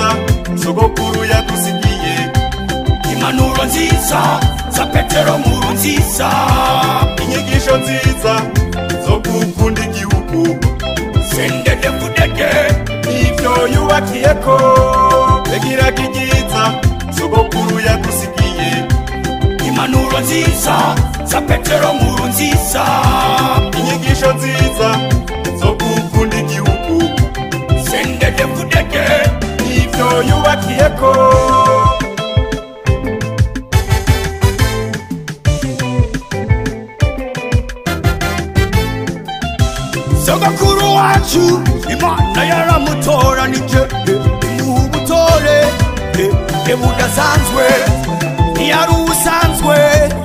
nziza sogokuru yadusigiye impanuro nziza za petero nkuru nziza inyigisho nziza zo gukunda igihugu sendede vudede nivyo yubakiyeko yagiraga ibyiza sogokuru yadusigiye impanuro nziza za petero nkuru nziza inyigisho nziza zo gukunda igihugu sendede vudede nivyo yubakiyeko sogokuru wacu imana yaramutoranije imuha ubutore e budasanzwe ntiyari ubusanzwe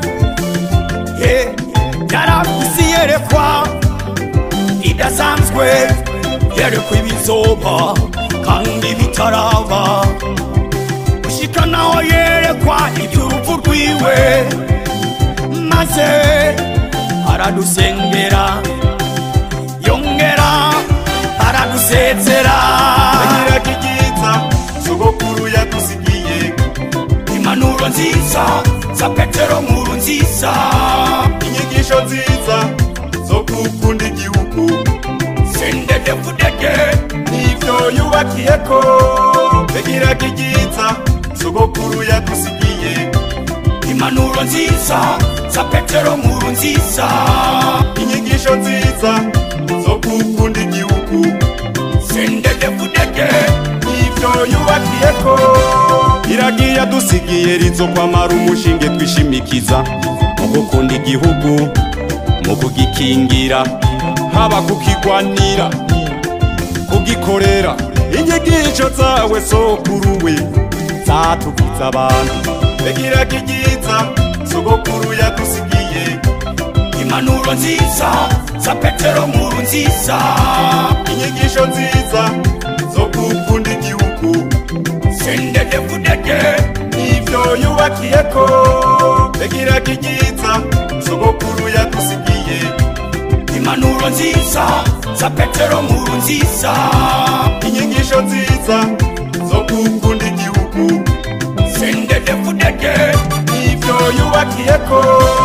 e yarafise yerekwa idasanzwe yerekwa ibizoba kandi bitaraba gushika naho yerekwa iby'urupfu rwiwe maze aradusengera yongera aradusezera yagiraga ibyiza sogokuru yadusigiye impanuro nziza za petero nkuru nziza inyigisho nziza zo gukunda igihugu sendede vudede nivyo yubakiyeko yagiraga ibyiza sogokuru yadusigiye impanuro nziza za petero nkuru nziza inyigisho nziza zo gukunda igihugu sendede vudede nivyo yubakiyeko iragiye yadusigiye rizokwamara umushinge twishimikiza mu gukunda igihugu mu kugikingira haba kukigwanira kugikorera inyigisho zawe sokuruwe zatugiza abantu yagiraga ibyiza sogokuru yadusigiye impanuro nziza za petero nkuru nziza inyigisho nziza zo gukunda igihugu sendede vudede nivyo yubakiyeko yagiraga ibyiza sogokuru yadusigiye impanuro nziza za petero nkuru nziza inyigisho nziza zo gukunda igihugu sendede vudede nivyo yubakiyeko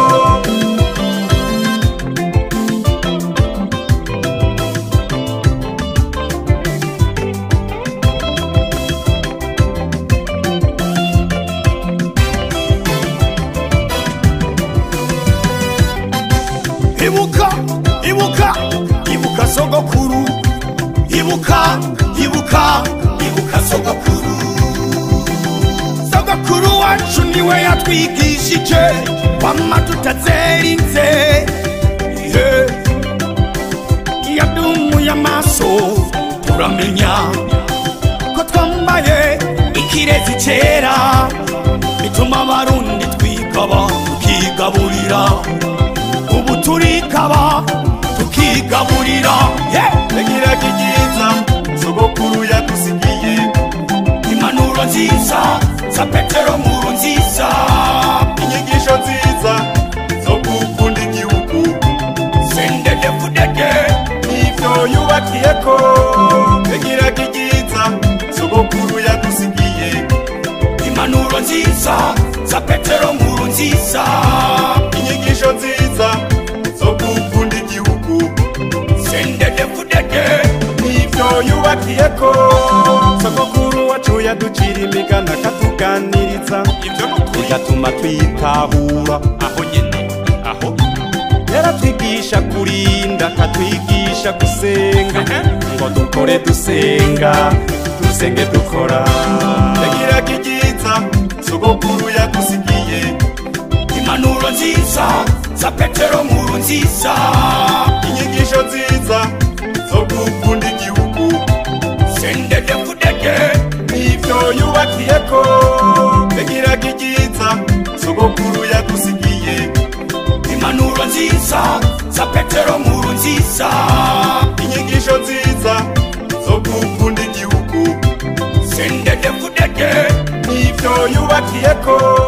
ibuka ibuka ibuka sogokuru ibuka ibuka ibuka sogokuru sogokuru wacu niwe yatwigishije kwama tutazerinze ihe yadumuye amaso turamenya ko twambaye ikirezi cera bituma abarundi twigaba tukigaburira ubu turikaba tukigaburira yeah! yagiraga ibyiza sogokuru yadusigiye impanuro nziza za petero nkuru nziza inyigisho nziza zo gukunda igihugu sendede vudede nivyo yubakiyeko yagiraga ibyiza sogokuru yadusigiye impanuro nziza za petero nkuru nziza inyigisho nziza zo gukunda igihugu sendede vudede nivyo yubakiyeko sogokuru wacu yaducira imigana akatuganiriza ibyo nukuri bigatuma twitahura aho nyene aho yaratwigisha kurinda akatwigisha gusenga Ehe. ngo dukore dusenga dusenge dukora yagiraga ibyiza sogokuru yadusigiye impanuro nziza za petero nkuru nziza inyigisho nziza zo gukunda igihugu sendede vudede nivyo yubakiyeko yagiraga ibyiza sogokuru yadusigiye impanuro nziza za petero nkuru nziza inyigisho nziza zo gukunda igihugu sendede vudede nivyo yubakiyeko